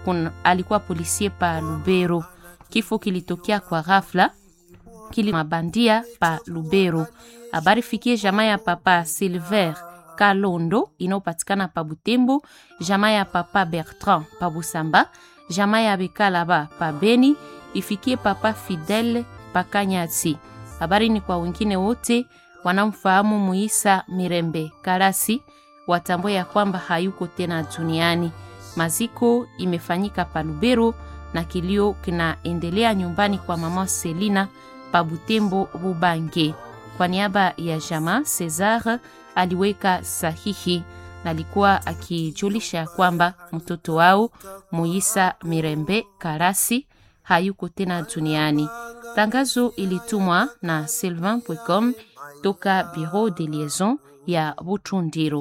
kun, alikuwa polisie pa Lubero. Kifo kilitokea kwa ghafla kili mabandia pa Lubero. Habari fikie jamaa ya papa Silver Kalondo inayopatikana pa Butembo, jamaa ya papa Bertrand pa Busamba, jamaa ya Bekalaba pa Beni, ifikie papa Fidel pa Kanyati. Habari ni kwa wengine wote wanamfahamu Muisa Mirembe Karasi, watambue ya kwamba hayuko tena duniani. Maziko imefanyika pa Lubero na kilio kinaendelea nyumbani kwa mama Selina pa Butembo Bubange. Kwa niaba ya jamaa Cesar aliweka sahihi na alikuwa akijulisha kwamba mtoto wao Muisa Mirembe Karasi hayuko tena duniani. Tangazo ilitumwa na sylvain.com toka Bureau de Liaison ya Butundiro.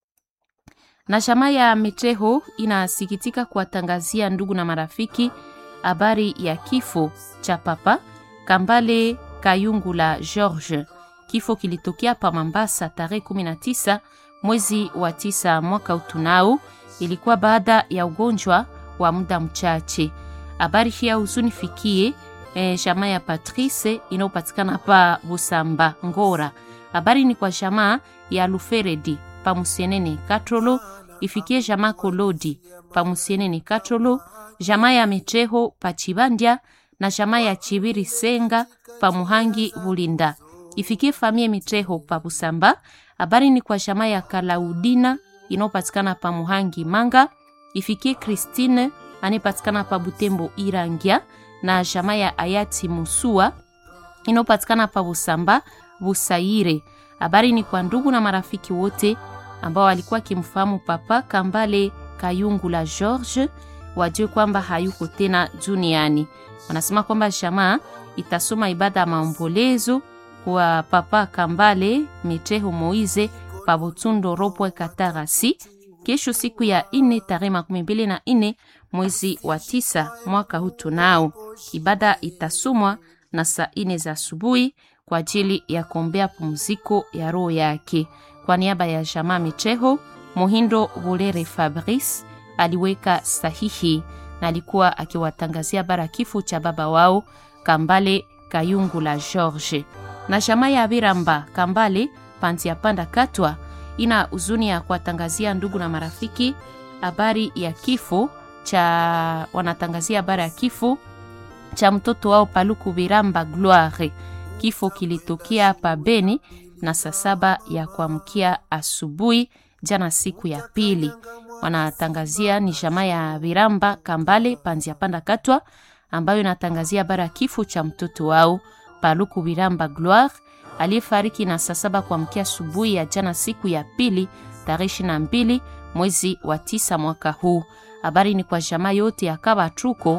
Na jamaa ya Meteho inasikitika kuwatangazia ndugu na marafiki habari ya kifo cha papa Kambale Kayungula George. Kifo kilitokea pa Mambasa tarehe 19 mwezi wa tisa mwaka utunao. Ilikuwa baada ya ugonjwa wa muda mchache. Habari hii ya huzuni fikie eh, jamaa ya Patrice inayopatikana pa Busamba Ngora. Habari ni kwa jamaa ya Luferedi pa Musienene Katrolo, ifikie jamaa Kolodi pa Musienene Katrolo, jamaa ya Mecheho pa Chibandia na jamaa ya Chibiri Senga pa Muhangi Bulinda, ifikie famie Mitreho pa Busamba. Habari ni kwa jamaa ya Kalaudina inayopatikana pa Muhangi Manga, ifikie Christine anayepatikana pa Butembo Irangia na jamaa ya Ayati Musua inayopatikana pa Busamba Busaire. Habari ni kwa ndugu na marafiki wote ambao walikuwa kimfahamu papa Kambale Kayungula George, wajue kwamba hayuko tena duniani. Wanasema kwamba jamaa itasoma ibada ya maombolezo kwa papa Kambale Mitreho Moize pa Butundo Ropwe Katarasi kesho siku ya ine tarehe makumi mbili na ine mwezi wa tisa mwaka huu tunao. Ibada itasomwa na saa ine za asubuhi kwa ajili ya kuombea pumziko ya roho yake. Kwa niaba ya jamaa Micheho, Muhindo Bulere Fabrice aliweka sahihi na alikuwa akiwatangazia bara kifo cha baba wao Kambale Kayungula George. Na jamaa ya Biramba Kambale Pantia Panda Katwa ina huzuni ya kuwatangazia ndugu na marafiki habari ya kifo cha wanatangazia habari ya kifo cha mtoto wao Paluku Biramba Gloire. Kifo kilitokea pa Beni na saa saba ya kuamkia asubuhi jana, siku ya pili. Wanatangazia ni jamaa ya Biramba Kambale Panzia Panda Katwa ambayo inatangazia habari ya kifo cha mtoto wao Paluku Biramba Gloire aliyefariki na saa saba kuamkia asubuhi ya jana siku ya pili tarehe ishirini na mbili mwezi wa tisa mwaka huu. Habari ni kwa jamaa yote ya Kabatruko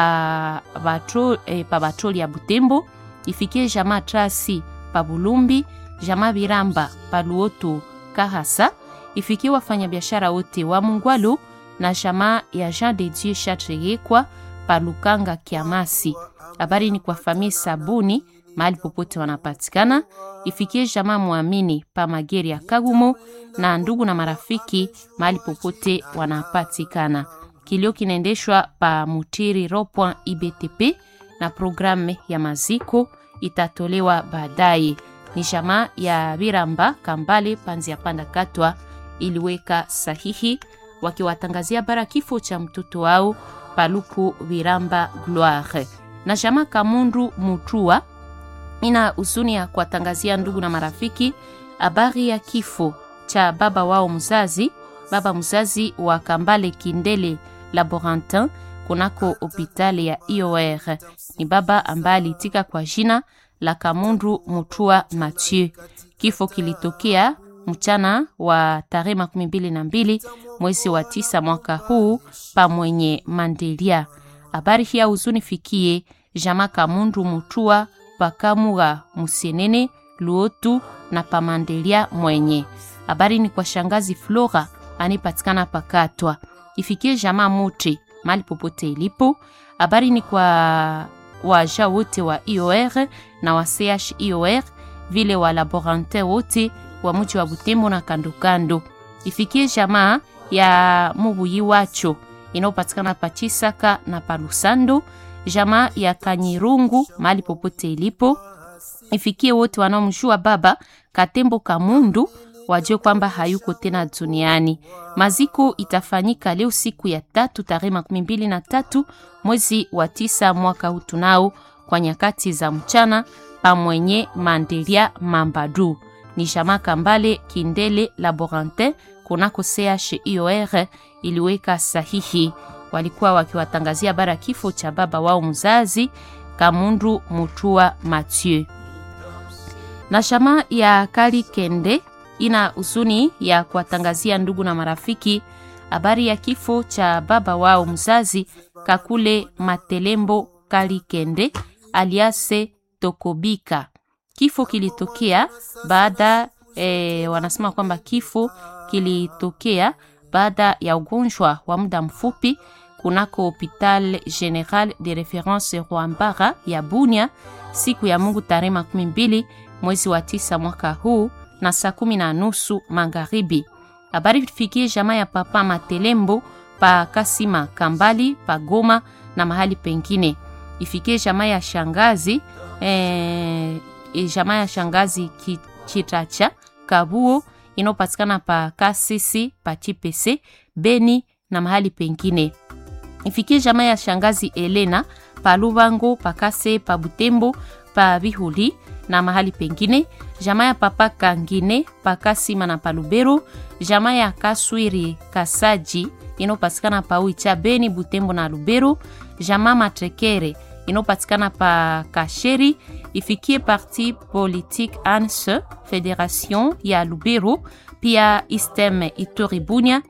pa batro, eh, pa batroli ya Butembo ifikie jamaa Trasi pa Bulumbi, jamaa Biramba pa Luoto Kahasa, ifikie wafanyabiashara wote wa Mungwalu na jamaa ya Jean de Dieu Chatreyekwa pa Lukanga Kiamasi. Habari ni kwa famii Sabuni mahali popote wanapatikana, ifikie jamaa Mwamini pa Mageri ya Kagumo na ndugu na marafiki mahali popote wanapatikana. Kilio kinaendeshwa pa Mutiri Ropwa IBTP na programu ya maziko itatolewa baadaye. Ni jamaa ya Biramba Kambale Panzi ya Panda Katwa iliweka sahihi wakiwatangazia bara kifo cha mtoto wao Paluku Biramba Gloire. Na jamaa Kamundu Mutua ina huzuni ya kuwatangazia ndugu na marafiki habari ya kifo cha baba wao mzazi, baba mzazi wa Kambale Kindele Laborantin kunako hopitali ya IOR. Ni baba ambaye alitika kwa jina la Kamundu Mutua Mathieu. Kifo kilitokea mchana wa tarehe makumi mbili na mbili mwezi wa tisa mwaka huu pa mwenye Mandelia. Habari hii ya huzuni fikie jama Kamundu Mutua pakamuga Musienene Luotu na pamandelia mwenye. Habari ni kwa shangazi Flora anipatikana pakatwa ifikie jamaa Muti mali popote ilipo. Habari ni kwa waja wote wa IOR na wa CHIOR vile wa laborantin wote wa mji wa Butembo na kando kando. Ifikie jamaa ya Mubuyi wacho inayopatikana pa Chisaka na pa Lusando, jamaa ya Kanyirungu mahali popote ilipo ifikie wote wanaomjua baba Katembo Kamundu wajue kwamba hayuko tena duniani. Maziko itafanyika leo siku ya tatu tarehe makumi mbili na tatu mwezi wa tisa mwaka huu tunao kwa nyakati za mchana pamwenye Mandelia Mambadu ni jamaa Kambale Kindele Laborantin kunako CHIOR iliweka sahihi. Walikuwa wakiwatangazia bara kifo cha baba wao mzazi Kamundu Mutua Mathieu na jamaa ya Kali Kende ina huzuni ya kuwatangazia ndugu na marafiki habari ya kifo cha baba wao mzazi Kakule Matelembo Kali Kende aliase Tokobika. Kifo kilitokea baada e, wanasema kwamba kifo kilitokea baada ya ugonjwa wa muda mfupi kunako Hopital General de Reference Rwambara ya Bunia siku ya Mungu tarehe makumi mbili mwezi wa tisa mwaka huu na saa kumi na nusu magharibi. Habari fikie jamaa ya papa Matelembo pa Kasima Kambali pa Goma na mahali pengine. Ifikie jamaa ya shangazi eh, jamaa ya shangazi Chitacha Kabuo inayopatikana pa Kasisi pa Chipese Beni na mahali pengine. Ifikie jamaa ya shangazi Elena pa Lubango pa Kase pa Butembo pa Bihuli na mahali pengine. Jamaa ya papa Kangine pa Kasima na pa Lubero. Jamaa ya Kaswiri Kasaji inayopatikana pa Uicha Beni Butembo na Lubero. Jamaa Matrekere inayopatikana pa Kasheri ifikie parti politique ANS Federation ya Lubero, pia Istem Ituri Bunia,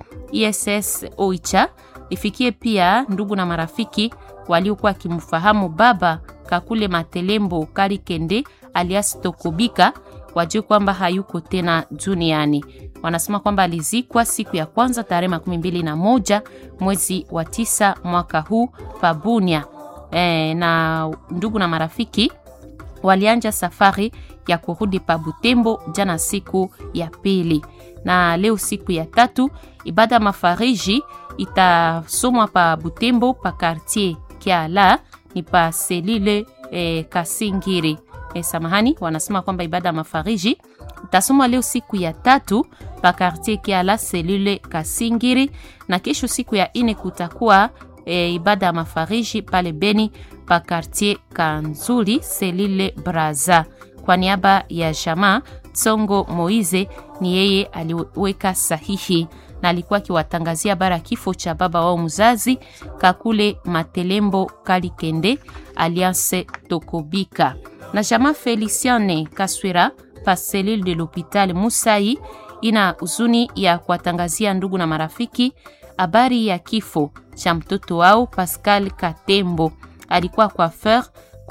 ISS Oicha ifikie pia ndugu na marafiki waliokuwa wakimfahamu baba Kakule Matelembo Kalikende alias Tokobika wajue kwamba hayuko tena duniani. Wanasema kwamba alizikwa siku ya kwanza tarehe makumi mbili na moja mwezi wa tisa mwaka huu Pabunia. E, na ndugu na marafiki walianja safari ya kurudi pa Butembo jana siku ya pili, na leo siku ya tatu ibada ya mafariji itasomwa pa Butembo pa quartier Kiala ni pa selile e, Kasingiri. E, samahani, wanasema kwamba ibada ya mafariji itasomwa leo siku ya tatu pa quartier Kiala selule Kasingiri, na kesho siku ya ine kutakuwa e, ibada ya mafariji pale Beni pa quartier Kanzuli selile Braza. Kwa niaba ya jamaa Tsongo Moize, ni yeye aliweka sahihi na alikuwa akiwatangazia bara kifo cha baba wao mzazi Kakule Matelembo Kalikende aliase Tokobika na jamaa Feliciane Kaswira pa selile de l'hopital Musai ina huzuni ya kuwatangazia ndugu na marafiki habari ya kifo cha mtoto wao Pascal Katembo, alikuwa coiffeur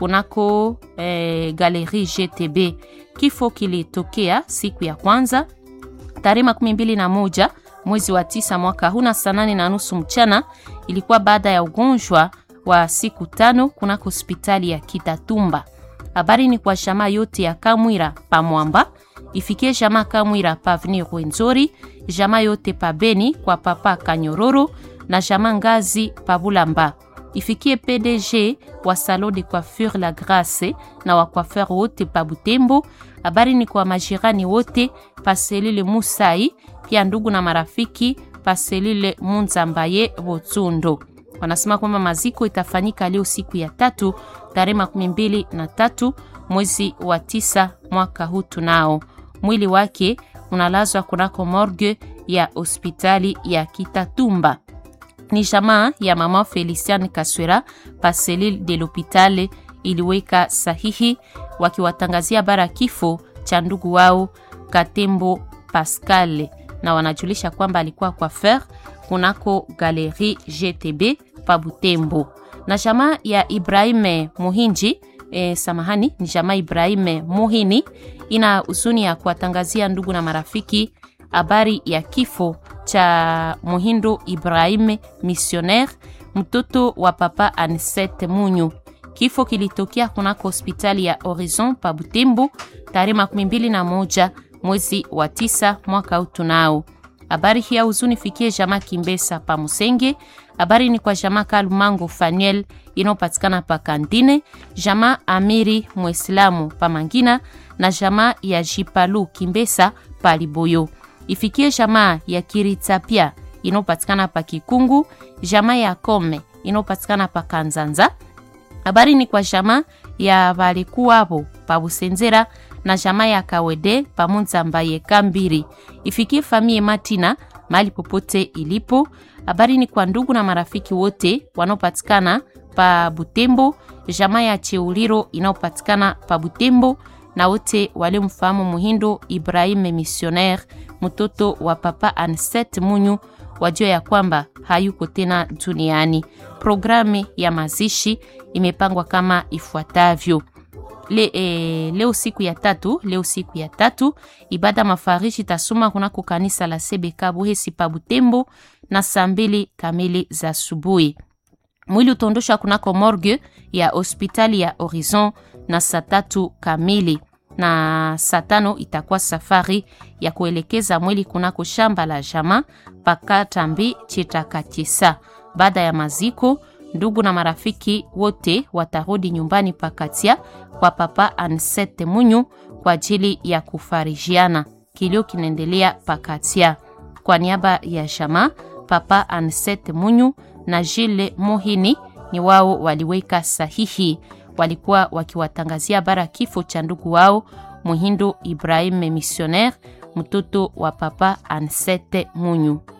kunako eh, Galerie GTB. Kifo kilitokea siku ya kwanza tarehe makumi mbili na moja mwezi wa tisa mwaka huu na saa nane na nusu mchana. Ilikuwa baada ya ugonjwa wa siku tano kunako hospitali ya Kitatumba. Habari ni kwa jamaa yote ya Kamwira pamwamba ifikie jamaa Kamwira pavni Rwenzori, jamaa yote pa Beni kwa papa Kanyororo na jamaa Ngazi Pabulamba. Ifikie PDG wa Salon de Coiffure La Grace na wa coiffeur wote pa Butembo. Habari ni kwa majirani wote pa selile Musai, pia ndugu na marafiki pa selile Munzambaye Botsundo. Wanasema kwamba maziko itafanyika leo siku ya tatu tarehe makumi mbili na tatu mwezi wa tisa mwaka huu tunao mwili wake unalazwa kunako morgue ya hospitali ya Kitatumba. Ni jamaa ya mama Felician Kaswera pa selile de l'hopitale iliweka sahihi wakiwatangazia bara kifo cha ndugu wao Katembo Pascal, na wanajulisha kwamba alikuwa coiffeur kunako Galerie GTB pa Butembo. Na jamaa ya Ibrahime Muhinji e, samahani, ni jamaa Ibrahime Muhini ina huzuni ya kuwatangazia ndugu na marafiki habari ya kifo cha Muhindo Ibrahime missionnaire, mtoto wa papa Anisete Munyu. Kifo kilitokea kunako hospitali ya Horizon pa Butembo tarehe makumi mbili na moja mwezi wa tisa mwaka huu tunao. Habari hii ya huzuni fikie jamaa Kimbesa pa Musenge. Habari ni kwa jamaa Kalumango Fanuel inayopatikana pa Kandine, jamaa Amiri Mwislamu pa Mangina na jamaa ya Jipalu Kimbesa pa Liboyo. Ifikie jamaa ya Kiritapia inayopatikana pa Kikungu, jamaa ya Kome inayopatikana pa Kanzanza. Habari ni kwa jamaa ya balikuwabo pa Busenzera na jamaa ya Kawede pa Munzamba ye Kambiri. Ifikie famie Matina mahali popote ilipo. Habari ni kwa ndugu na marafiki wote wanaopatikana pa Butembo, jamaa ya Cheuliro inayopatikana pa Butembo na wote waliomfahamu Muhindo Ibrahim Missionnaire, mtoto wa papa Anset Munyu, wajua ya kwamba hayuko tena duniani. Programu ya mazishi imepangwa kama ifuatavyo. Le, eh, leo siku ya tatu, leo siku ya tatu ibada mafarishi tasoma kunako kanisa la Sebeka Buhesi pa Butembo na saa mbili kamili za asubuhi. Mwili utaondoshwa kunako morgue ya hospitali ya Horizon na saa tatu kamili na saa tano itakuwa safari ya kuelekeza mwili kunako shamba la jama pakatambi chitakatisa. Baada ya maziko, ndugu na marafiki wote watarudi nyumbani pakatia kwa papa Ansete Munyu kwa ajili ya kufarijiana. Kilio kinaendelea pakatia. Kwa niaba ya jama, papa Ansete Munyu na Jile Mohini ni wao waliweka sahihi walikuwa wakiwatangazia bara kifo cha ndugu wao Muhindo Ibrahim Missionnaire, mtoto wa papa Ansete Munyu.